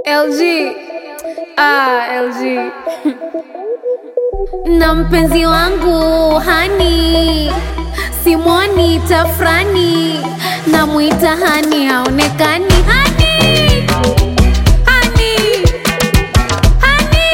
LG. Ah, LG. na mpenzi wangu hani simwoni tafrani namwita hani haonekani hani hani hani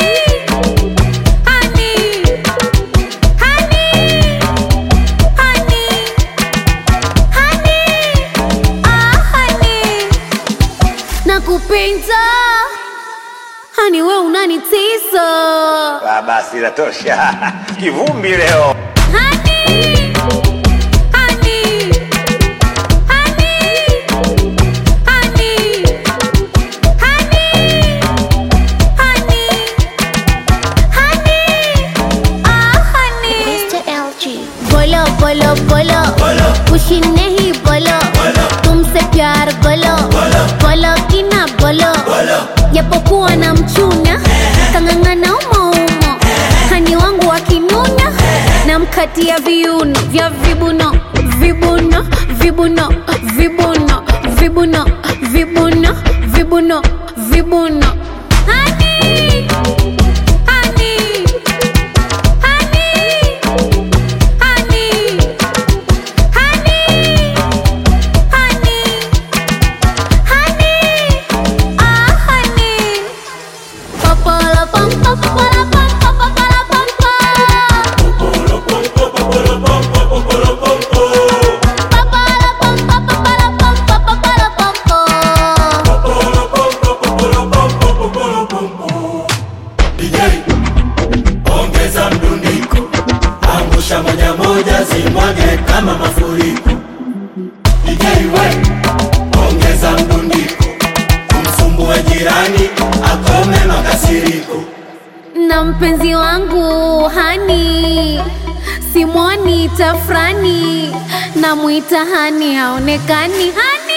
hani hani hani hani ah hani nakupenda hani we unanitisa Ah, basi inatosha. Kivumbi leo. Honey, honey, honey, honey, honey, honey, honey, ah honey. Mr. LG. बोलो बोलो बोलो खुशी नहीं बोलो तुमसे प्यार बोलो बोलो कि ना बोलो japokuwa na mchuna kang'ang'ana umoumo hani wangu wakinuna na mkatia viuno vya vibuno vibuno vibuno vibuno vibuno vibuno vibuno vibuno Honey, honey, honey, honey, honey, honey, honey, ah honey. Popolo pom pom popolo pom pom popolo pom pom. Popolo pom pom popolo pom pom popolo pom pom. DJ, ongeza mdundiko, angusha moja moja, zimwage kama mafuriko. DJ we, ongeza mdundiko, umsumbue jirani, akome makasiriko. na mpenzi wangu hani simwoni tafrani namwita hani haonekani hani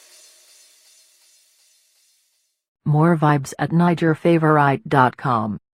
More vibes at NigerFavorite.com.